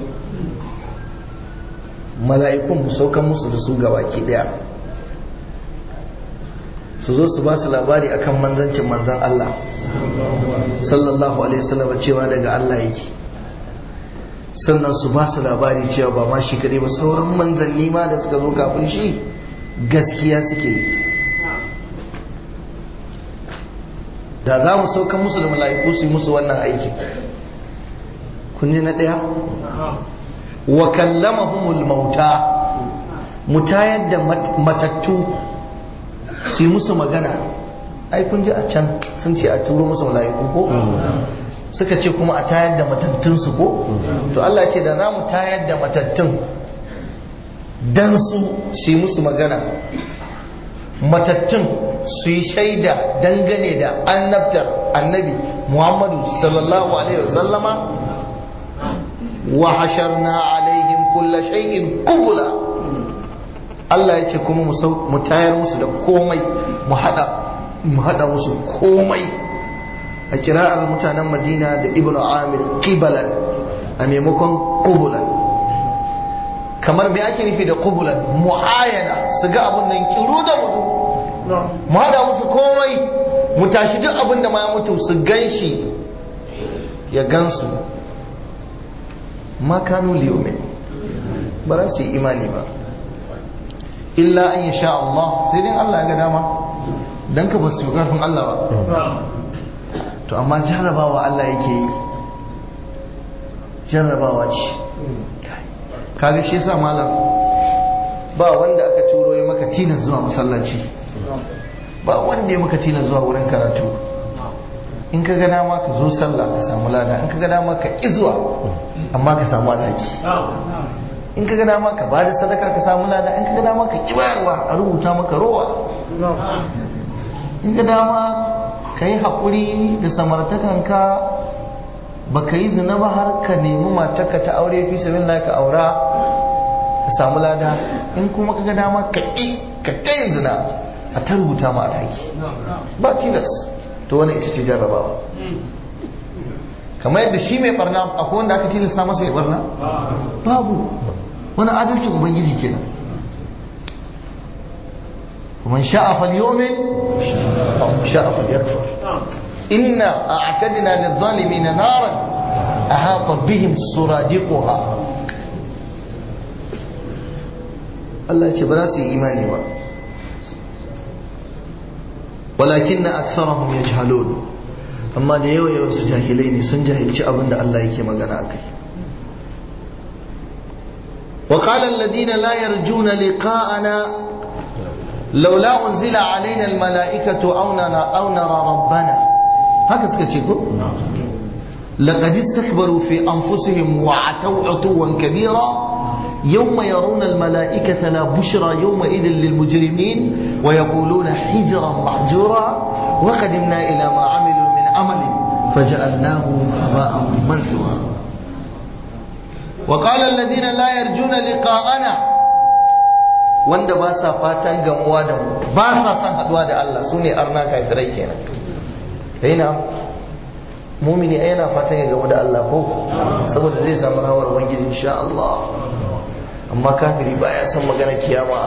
S1: mala'ikun mu saukan musu da su gabaki daya su zo su ba su labari akan manzancin manzan Allah sallallahu alaihi wasallam cewa daga Allah yake sannan su ba su labari cewa ba ma shi kadai ba sauran manzanni ma da suka zo kafin shi gaskiya suke yi da za mu saukan musu da mala'iku su yi musu wannan aikin kun ji na ɗaya wa kallamahumul mauta mu tayar da matattu su yi musu magana ai kun ji a can sun ce a turo musu mala'iku ko suka ce kuma a tayar da matattunsu ko to Allah ce da za mu tayar da matattun dan su su yi musu magana matattun su yi shaida dangane da annabtar annabi muhammadu sallallahu alaihi wasallama wa hasharna alaihim kulla shay'in kubula Allah ya ce kuma mu tayar musu da komai mu hada mu hada musu komai a kira'ar mutanen madina da ibnu amir qibalan a maimakon qubulan kamar me ake nufi da qubulan muayana su ga abun nan kiru da mutu mu hada musu komai mu tashi duk abin da ma ya mutu su ganshi ya gansu ma kanu liyumin ba za su yi imani ba illa an sha Allah sai dai Allah ya ga dama dan ka ba su karfin Allah ba to amma jarrabawa Allah yake yi jarrabawa ce kaga shi yasa malam ba wanda aka turo ya maka tilas zuwa masallaci ba wanda ya maka tilas zuwa wurin karatu in ka ga dama ka zo sallah ka samu lada in ka ga dama ka ƙi zuwa amma ka samu alhaki in ka ga dama ka bada sadaka ka samu lada in ka ga dama ka ƙi bayarwa a rubuta maka rowa in ka dama ka yi haƙuri da samartakanka ba ka yi zina ba har ka nemi matarka ta aure fi sabin ka aura ka samu lada in kuma ka ga dama ka ƙi ka ƙayin zina a ta rubuta ma alhaki ba tilas to wani ita ce jarrabawa kamar yadda shi mai barna akwai wanda aka tilasta masa ya barna babu wani adalcin ubangiji kenan ومن شاء فليؤمن ومن شاء فليكفر إنا أعتدنا للظالمين نارا أحاط بهم سرادقها الله يتبراسي إيماني با ولكن أكثرهم يجهلون أما da yawa yawan su jahilai ne sun jahilci abin da Allah yake magana akai وقال الذين لا يرجون لقاءنا لولا أنزل علينا الملائكة أو نرى, أو نرى ربنا هكذا سكتشيكو لقد استكبروا في أنفسهم وعتوا عتوا كبيرا يوم يرون الملائكة لا بشرى يومئذ للمجرمين ويقولون حجرا محجورا وقدمنا إلى ما عملوا من عمل فجعلناه هباء منثورا وقال الذين لا يرجون لقاءنا wanda ba sa fatan gamuwa da mu ba sa son haduwa da Allah su ne arna kafirai kenan yana mumini yana fatan ya gamu da Allah ko saboda zai samu rawar ubangiji insha Allah amma kafiri ba ya san magana kiyama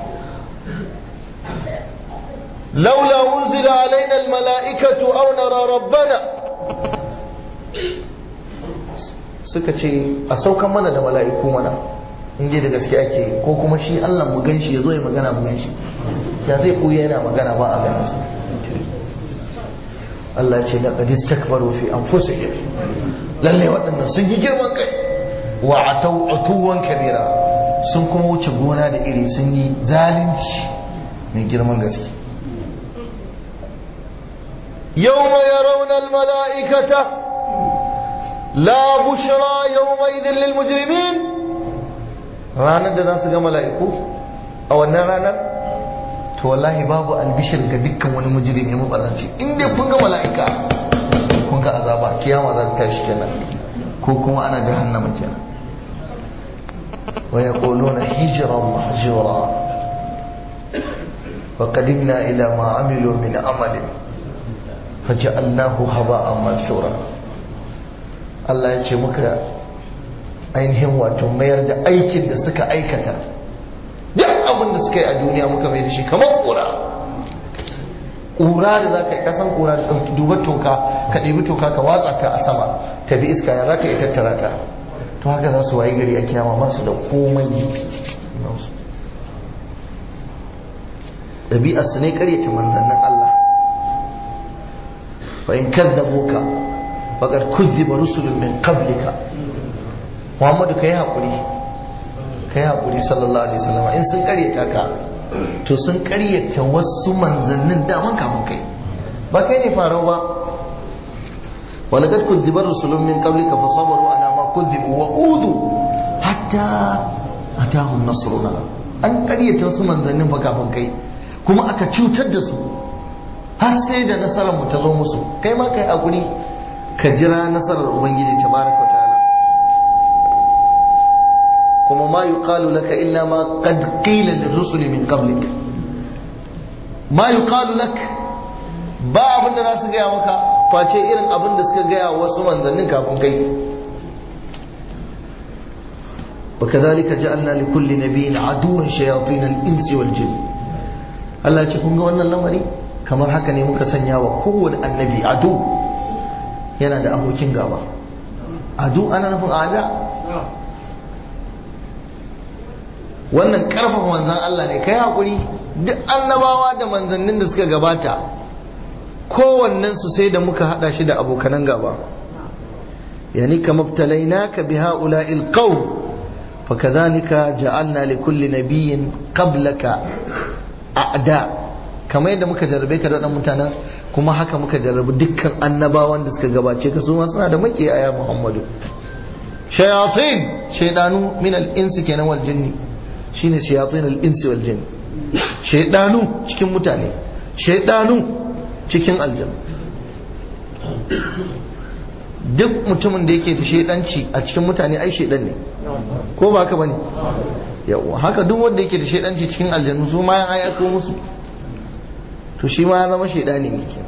S1: laula unzila alaina almala'ikatu aw nara rabbana suka ce a saukan mana da mala'iku mana in da gaske ake ko kuma shi Allah mu ganshi ya zo ya magana mu ganshi ya zai koya yana magana ba a ganin sa Allah ce na qadis takbaru fi anfusihim lalle waɗannan sun yi girman kai wa atau utuwan kabira sun kuma wuce gona da iri sun yi zalunci mai girman gaske yawma yarawna almala'ikata la bushra yawma idhin lil mujrimin ranar da za su ga mala'iku a wannan ranar to wallahi babu albishir ga dukkan wani mujrimi mabaranci in dai kun ga mala'ika kun ga azaba kiyama za ta tashi kenan ko kuma ana jahannama kenan wa yaquluna hijran mahjura wa qadimna ila ma amilu min amalin faj'alnahu haba'an mansura Allah ya ce muka ainihin wato mayar da aikin da suka aikata duk abin da suka yi a duniya muka mai da shi kamar kura ƙura da za ka yi ƙasan ƙura da duba toka ka ɗebi toka ka watsa ta a sama ta bi iska ya za ka yi tattara ta to haka za su wayi gari a kiyama ba su da komai ɗabi'ar su ne ƙaryata manzannin Allah fa in kadzabuka faqad kuzziba rusulun min qablika Muhammadu kai hakuri kai hakuri sallallahu alaihi wasallam in sun ƙaryata ka to sun karyata wasu manzannin daman kamun kai ba kai ne farau ba walaqad kuzziba rusulun min qablika fasabaru ala ma kuzzibu wa udu hatta atahum nasruna an karyata wasu manzannin fa kafin kai kuma aka cutar da su har sai da nasarar mu ta zo musu kai ma kai hakuri ka jira nasarar ubangiji tabaraka wa ta'ala kuma ma yuqalu laka illa ma qad qila lirrusul min qablik ma yuqalu lak ba abin da za su gaya maka face irin abin da suka gaya wasu manzannin kafin kai وكذلك جعلنا لكل نبي عدوا شياطين الانس والجن Allah ce kun ga wannan lamari kamar haka ne muka sanya wa kowane annabi adu yana da abokin gaba adu ana nufin ada wannan karfafa manzan Allah ne kai hakuri duk annabawa da manzannin da suka gabata kowannen su sai da muka hada shi da abokanan gaba yani kama ka bi ha'ula'il qawm fakadhalika ja'alna li kulli nabiyyin qablaka a'da kamar yadda muka jarrabe ka da wadannan mutanen kuma haka muka jarrabi dukkan annabawan da suka gabace ka su ma suna da makiyaya Muhammadu shayatin shaydanu min al-insi kenan wal jinni shine shayatin al-insi wal jinn shaydanu cikin mutane shaydanu cikin aljanna duk mutumin da yake da shaidanci a cikin mutane ai shaidan ne ko ba haka bane yawa haka duk wanda yake da shaidanci cikin aljannu su ma ya aiko musu to shi ma ya zama shaidani ne ke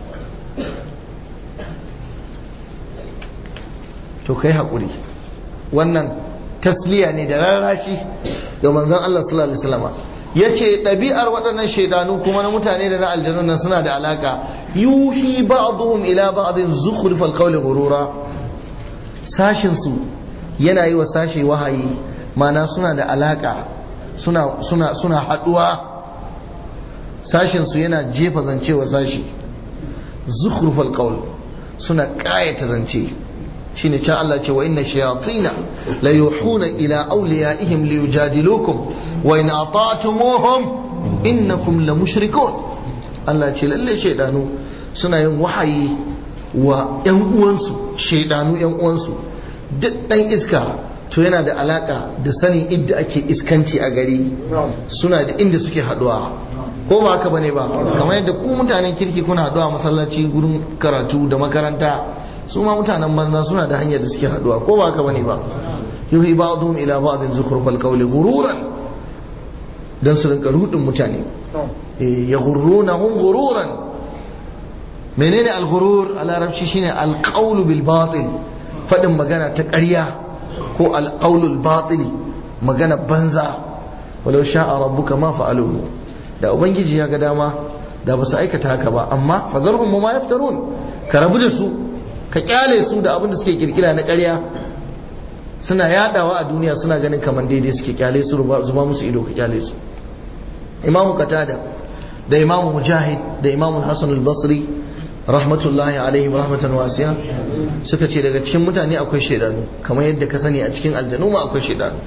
S1: to kai hakuri wannan tasliya ne da rarrashi ga manzon Allah sallallahu alaihi wasallam yace ɗabi'ar waɗannan shaidanu kuma na mutane da na aljanu nan suna da alaka yuhi ba'dhum ila ba'dhin zukhrufal qawli ghurura sashin su yana yi wa sashi wahayi mana suna da alaka suna suna suna haduwa sashin su yana jefa zance wa sashi zukhrufal qawl suna kayata zance shine can Allah ce wa inna shayatina la yuhuna ila awliyaihim liyujadilukum wa in ata'tumuhum innakum la mushrikun Allah ce lalle shaidanu suna yin wahayi wa yan uwansu shaidanu yan uwansu duk dan iska to yana da alaka da sanin inda ake iskanci a gari suna da inda suke haduwa ko ba haka bane ba kamar yadda ku mutanen kirki kuna haduwa masallaci gurin karatu da makaranta su ma mutanen banza suna da hanyar da suke haduwa ko ba haka bane ba yuhi ba'dhum ila ba'dhin zukhrufal qawli ghururan dan su rinka rudin mutane ya ghurrunahum ghururan menene al-ghurur a larabci shine al-qawlu bil batil fadin magana ta ƙarya ko al-qawlul batil magana banza walau sha'a rabbuka ma fa'aluhu da ubangiji ya ga dama da ba su aikata haka ba amma fazarhum ma yaftarun ka rabu da su ka kyale su da abin da suke kirkira na ƙarya suna yadawa a duniya suna ganin kamar daidai suke kyale su zuba musu ido ka kyale su imamu qatada da imamu mujahid da imamu hasan al-basri rahmatullahi alaihi rahmatan wasiya suka ce daga cikin mutane akwai shaidanu kamar yadda ka sani a cikin aljanu ma akwai shaidanu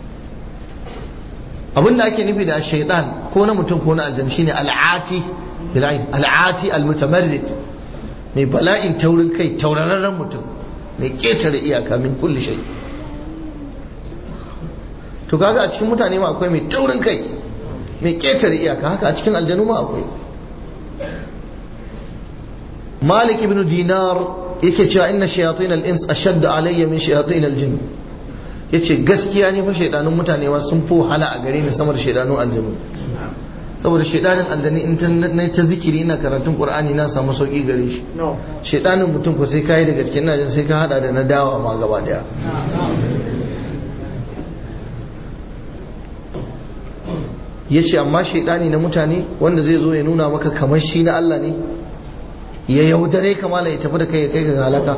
S1: abinda ake nufi da shaidan ko na mutum ko na aljan shine al'ati bil'ain al'ati al-mutamarrid mai bala'in taurin kai taurararren mutum mai ketare iyaka min kulli shay to kaga a cikin mutane ma akwai mai taurin kai mai ketare iyaka haka a cikin aljanu ma akwai malik ibn dinar yake cewa inna shayatin al-ins ashadda alayya min shayatin al-jinn yace gaskiya ne fa shaidanun mutane ma sun fi wahala a gare ni sama da shaidanun aljanu saboda shaidanin aljani in na ta zikiri ina karatun qur'ani na samu sauki gare shi shaidanin mutum ko sai kai da gaske ina jin sai ka hada da na dawa ma gaba daya yace amma shaidani na mutane wanda zai zo ya nuna maka kamar shi na Allah ne ya yaudare kamala ya tafi da kai ya kai ga halaka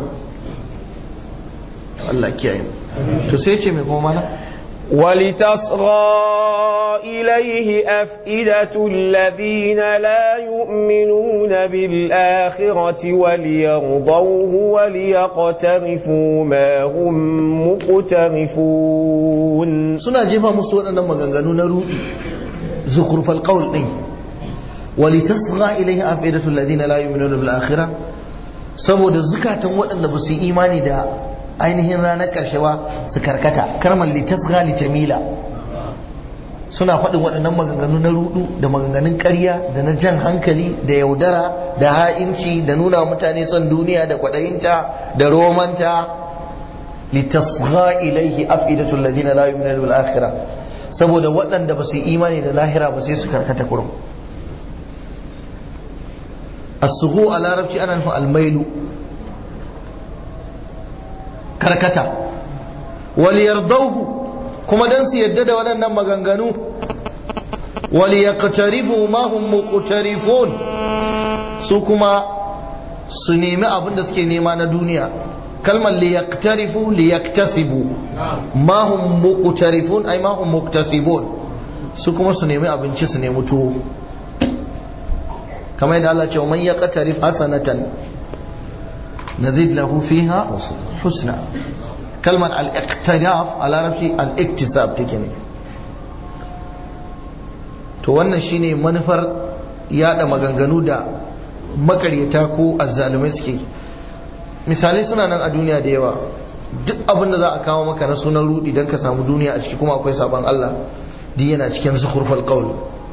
S1: Allah kiyaye to sai ce mai kuma mana
S2: ولتصغى إليه أفئدة الذين لا يؤمنون بالآخرة وليرضوه وليقترفوا ما هم مقترفون
S1: suna jefa musu waɗannan maganganu na ruɗi zukurfal qawl din walitasgha ilayhi afidatu alladhina la yu'minuna bil akhirah saboda zukatan waɗanda ba su yi imani da ainihin ranar ƙarshe ba su karkata karmar litasgha litamila suna faɗin waɗannan maganganu na rudu da maganganun ƙarya da na jan hankali da yaudara da ha'inci da nuna mutane son duniya da kwaɗayinta da romanta litasgha ilaihi afidatul ladina la yu'minuna bil akhirah saboda waɗanda ba su yi imani da lahira ba sai su karkata kurum as-sughu a larabci ana nufin almailu karkata wal yardauhu kuma dan su yadda da waɗannan maganganu wal yaqtarifu ma hum muqtarifun su kuma su nemi abin da suke nema na duniya kalmar li yaqtarifu li yaktasibu ma hum muqtarifun ay ma hum muktasibun su kuma su nemi abinci su nemi tuwo kamar yadda Allah ce man yaqtarif hasanatan nazid lahu fiha husna kalmar al-iqtiraf a larabci al-iktisab take ne to wannan shine manufar yada maganganu da makaryata ko azzalumai suke misalai suna nan a duniya da yawa duk abin da za a kawo maka na sunan rudi don ka samu duniya a ciki kuma akwai sabon Allah duk yana cikin zukurfal qaul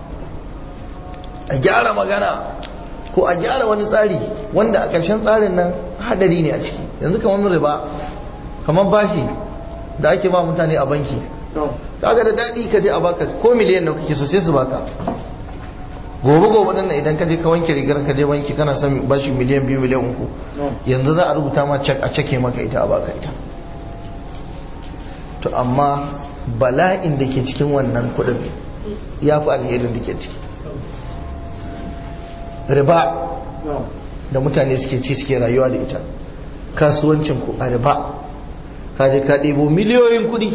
S1: a gyara magana ko a gyara wani tsari wanda a ƙarshen tsarin nan hadari ne a ciki yanzu kamar riba kamar bashi da ake ba mutane a banki kaga da daɗi ka je a baka ko miliyan da kake so sai su baka gobe gobe nan idan ka je ka wanke rigar ka je banki kana son bashi miliyan biyu miliyan uku yanzu za a rubuta ma cek a cake maka ita a baka ita to amma bala'in da ke cikin wannan kuɗin ya fi alherin da ke ciki riba da mutane suke ci suke rayuwa da ita kasuwancin ku a riba ka je ka ɗebo miliyoyin kuɗi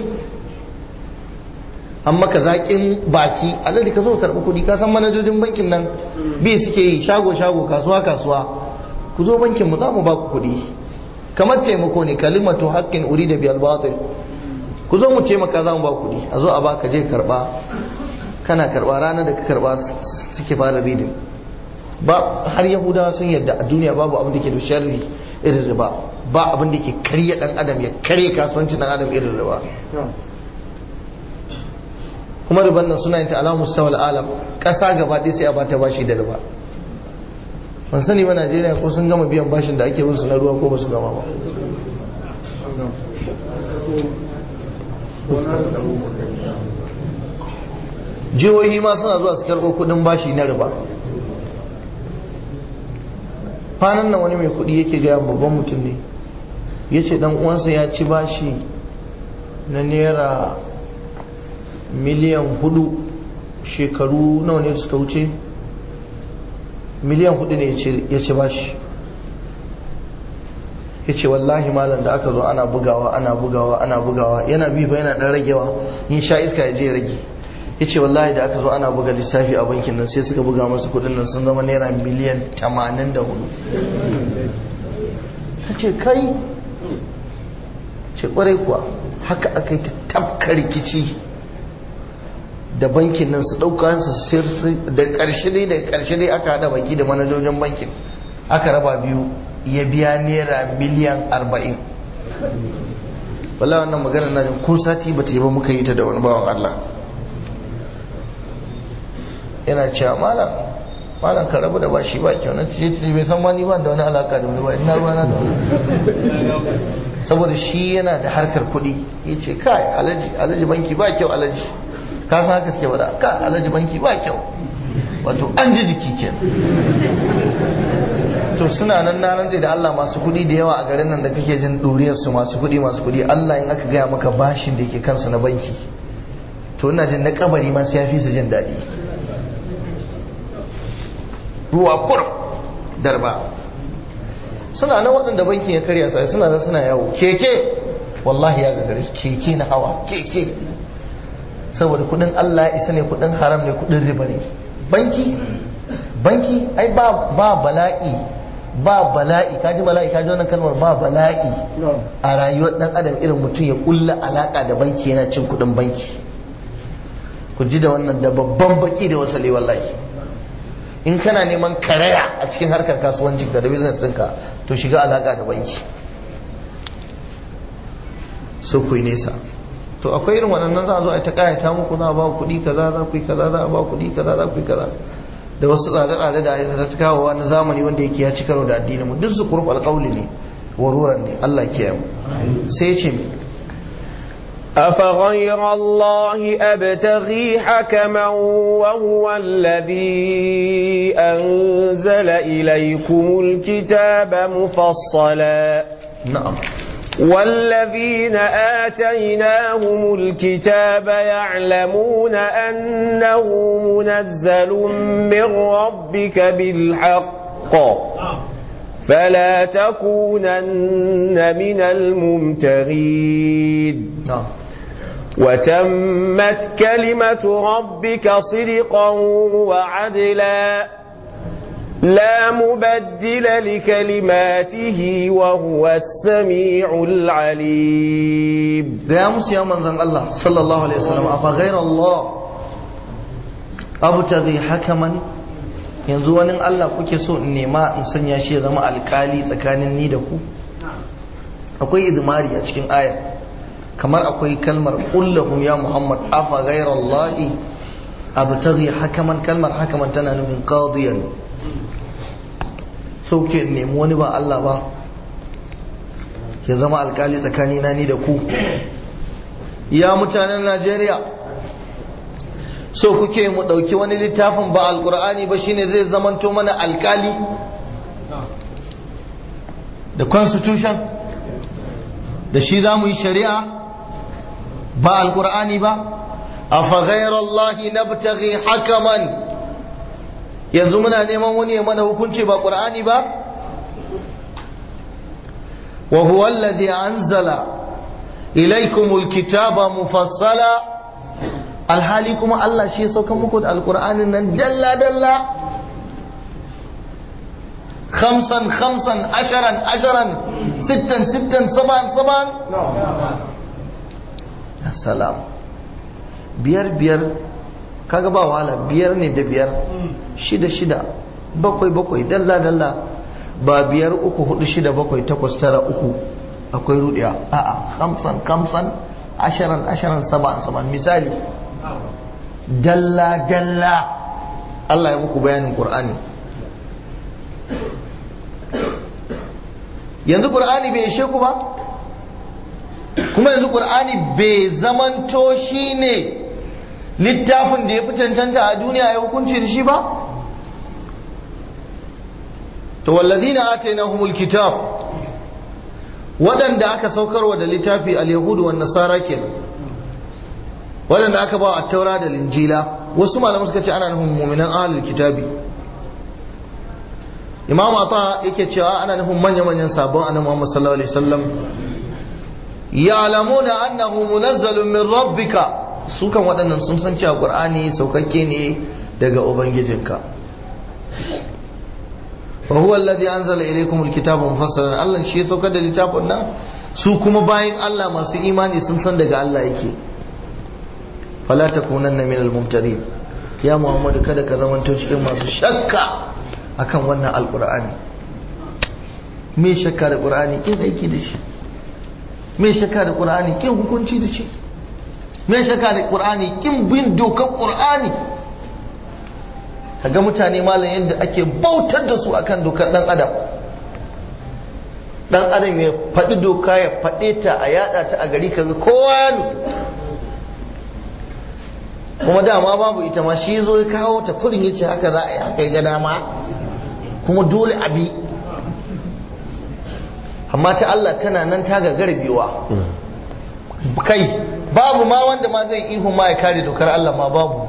S1: an maka zaƙin baki alhaji ka zo karɓi kuɗi ka san manajojin bankin nan bi suke yi shago shago kasuwa kasuwa ku zo bankin mu za mu ba ku kuɗi kamar taimako ne kalimatu haƙƙin uri da biyar batil ku zo mu taimaka za mu ba kuɗi a zo a ba ka je karɓa kana karɓa ranar da ka karɓa suke fara ridin ba har yahudawa sun yadda a duniya babu abin da ke da sharri irin riba ba abin da ke karya dan adam ya karya kasuwancin dan adam irin riba kuma riban nan suna yin ta alamu mustawal alam kasa gaba ɗaya sai a bata bashi da riba ban sani ba Najeriya ko sun gama biyan bashin da ake musu na ruwa ko ba su gama ba jihohi ma suna zuwa su karɓo kuɗin bashi na riba kwanan nan wani mai kuɗi yake gaya babban mutum ne ya ce dan uwansa ya ci bashi na naira miliyan hudu shekaru nawa ne suka wuce miliyan hudu ne ya ci bashi ya ce wallahi malam da aka zo ana bugawa ana bugawa ana bugawa yana bi fa yana dan ragewa yin sha iska ya je ya rage ya ce wallahi da aka zo ana buga lissafi a bankin nan sai suka buga masa kudin nan sun zama naira miliyan 84 ta ce kai ce kwarai kuwa haka aka yi ta tafka rikici da bankin nan su ɗauka su sayar da ƙarshe dai da ƙarshe dai aka haɗa baki da manajojin bankin aka raba biyu ya biya naira miliyan arba'in wala wannan magana na ko sati ba ta yi ba muka yi ta da wani bawan Allah yana cewa malam malam ka rabu da bashi ba kyau na ce ce bai san wani ba da wani alaka da wani ba ina ruwa na da wani saboda shi yana da harkar kuɗi ya ce kai alaji alaji banki ba kyau alaji ka san haka suke bada ka alaji banki ba kyau wato an ji jiki kenan to suna nan na rantse da Allah masu kuɗi da yawa a garin nan da kake jin ɗuriyar su masu kuɗi masu kuɗi Allah in aka gaya maka bashin da ke kansu na banki to ina jin na kabari ma sai ya fi su jin daɗi ruwa kur darba suna nan waɗanda bankin ya karya sai suna nan suna yawo keke wallahi ya gagare su keke na hawa keke saboda kuɗin Allah ya isa ne kuɗin haram ne kuɗin riba ne banki banki ai ba ba bala'i ba bala'i kaji bala'i kaji wannan kalmar ba bala'i a rayuwar dan adam irin mutum ya kulla alaka da banki yana cin kudin banki ku ji da wannan da babban baki da wasali wallahi in kana neman karaya a cikin harkar kasuwanci ka da business ɗinka to shiga alaka da banki so ku yi nesa to akwai irin waɗannan za a zo a ta kayata muku za a ba kuɗi kaza za ku yi kaza za a ba kuɗi kaza za ku yi kaza da wasu tsare-tsare da ya ta kawo na zamani wanda yake ya ci karo da addinin mu duk su kurfa alƙawli ne waruran ne Allah ke mu sai ce mi
S2: أفغير الله أبتغي حكما وهو الذي أنزل إليكم الكتاب مفصلا
S1: نعم
S2: والذين آتيناهم الكتاب يعلمون أنه منزل من ربك بالحق فلا تكونن من الممتغين
S1: نعم
S2: وتمت كلمة ربك صدقا وعدلا لا مبدل لكلماته وهو السميع العليم
S1: gaya musu ya manzan Allah sallallahu alaihi wasallam afa ghayra Allah abtaghi hakaman yanzu wani Allah kuke so in nema in sanya shi ya zama alkali tsakanin ni da ku akwai idmari a cikin aya kamar akwai kalmar kullahum ya Muhammad afa ghayra Allah abtaghi hakaman kalmar hakaman tana nufin qadiyan so ke nemi wani ba Allah ba ya zama alkali tsakanina ni da ku ya mutanen Najeriya so kuke mu ɗauki wani littafin ba alkur'ani ba shine zai zamanto mana alkali da constitution da shi za mu yi shari'a ba alkur'ani ba a faghairallahi na hakaman yanzu muna neman wani ya mana hukunci ba ƙur'ani ba وهو الذي أنزل إليكم الكتاب مفصلا alhali kuma Allah shi ya sauka muku da alkur'anin nan dalla dalla khamsan khamsan asharan asharan sittan sittan saban saban salam biyar biyar kaga ba wahala biyar ne da biyar shida shida bakwai bakwai dalla dalla ba biyar uku hudu shida bakwai takwas tara uku akwai rudiya a'a kamsan kamsan asharan asharan saban saban misali dalla dalla Allah ya muku bayanin Qur'ani yanzu Qur'ani bai ishe ku ba kuma yanzu Qur'ani bai zamanto shine littafin da ya fi cancanta a duniya ya hukunci da shi ba to wallazina atainahumul kitab waɗanda aka saukarwa da littafi al-yahudu wan nasara kenan waɗanda aka ba a taura da linjila wasu malamu suka ce ana nufin mu'minan ahlul kitabi imam ata yake cewa ana nufin manya manyan sabon annabi Muhammad sallallahu alaihi wasallam ya'lamuna annahu munazzalun min rabbika su kan waɗannan sun san cewa qur'ani saukakke ne daga ubangijinka وهو الذي أنزل إليكم الكتاب مفصلا الله شيء سوكا da littafin nan su kuma bayan Allah masu imani sun san daga Allah yake fala takunanna min al-mumtarin ya muhammadu kada ka zamanto cikin masu shakka akan wannan alqur'ani me shakka da qur'ani kin aiki da shi me shakka da qur'ani kin hukunci da shi me shakka da qur'ani kin bin dokar qur'ani kaga mutane malam yadda ake bautar da su akan dokar dan adam dan adam ya faɗi doka ya faɗe ta a yada ta a gari kaga kowa ya kuma dama babu ita ma shi zo ya kawo ta kurin yace haka za a yi haka ya ga dama kuma dole abi amma ta Allah tana nan ta ga garbewa kai babu ma wanda ma zai ihu ma ya kare dokar Allah ma babu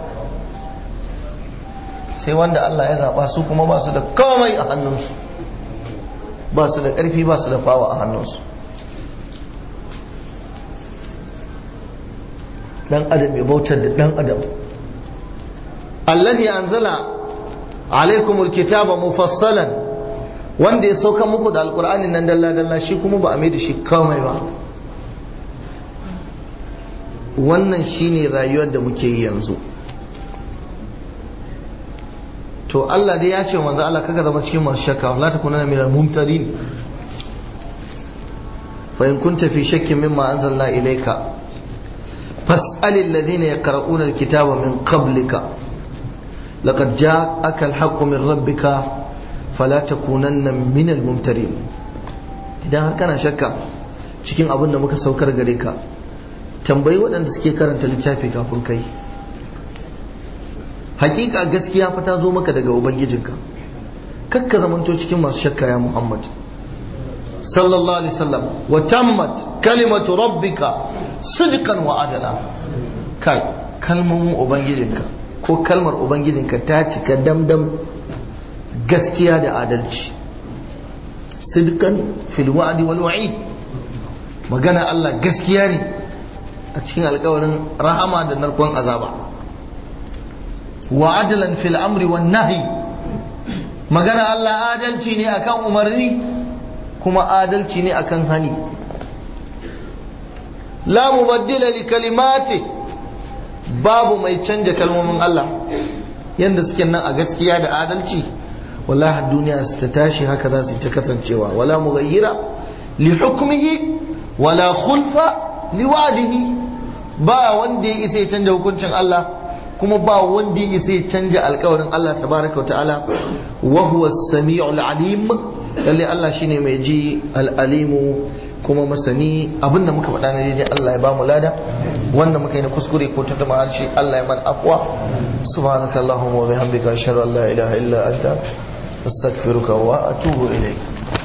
S1: sai wanda Allah ya zaba su kuma ba su da komai a hannunsu ba su da ƙarfi ba su da fawa a hannunsu dan adam ya bautar da dan adam allazi anzala alaikumul kitaba mufassalan wanda ya sauka muku da alqur'ani nan dalla dalla shi kuma ba a mai da shi komai ba wannan shine rayuwar da muke yi yanzu to Allah dai ya ce manzo Allah kaga zama cikin masu shakka la takuna min al-mumtarin fa in kunta fi shakkin mimma anzalna ilayka fas'al alladhina yaqra'una al-kitaba min qablika laqad ja'aka al-haqqu min rabbika fala takunanna min al-mumtarin idan har kana shakka cikin abin da muka saukar gare ka tambayi waɗanda suke karanta littafi kafin kai hakika gaskiya fa ta zo maka daga ubangijinka kakka zamanto cikin masu shakka ya muhammad sallallahu alaihi wasallam wa tammat kalimatu rabbika sidqan wa adala kai kalmomin ubangijinka ko kalmar ubangijinka ta cika damdam gaskiya da adalci sidqan fil wa'di wal wa'id magana Allah gaskiya ne a cikin alkawarin rahama da narkon azaba wa adalan fil amri wan nahi magana Allah adalci ne akan umarni kuma adalci ne akan hani la mubaddila li kalimati babu mai canja kalmomin Allah yanda suke nan a gaskiya da adalci wallahi duniya su ta tashi haka za su ta kasancewa wala mughayyira li hukmihi wala khulfa li wa'dihi ba wanda ya isa ya canja hukuncin Allah kuma ba wanda ya isa ya canja alkawarin Allah tabaraka wa ta'ala wa huwa as-sami'ul alim lalle Allah shine mai ji al-alimu kuma masani abinda muka faɗa na daidai Allah ya ba mu lada wanda muka yi na kuskure ko ta tuma harshe Allah ya mana afwa subhanaka allahumma wa bihamdika ashhadu an la ilaha illa anta astaghfiruka wa atubu ilayk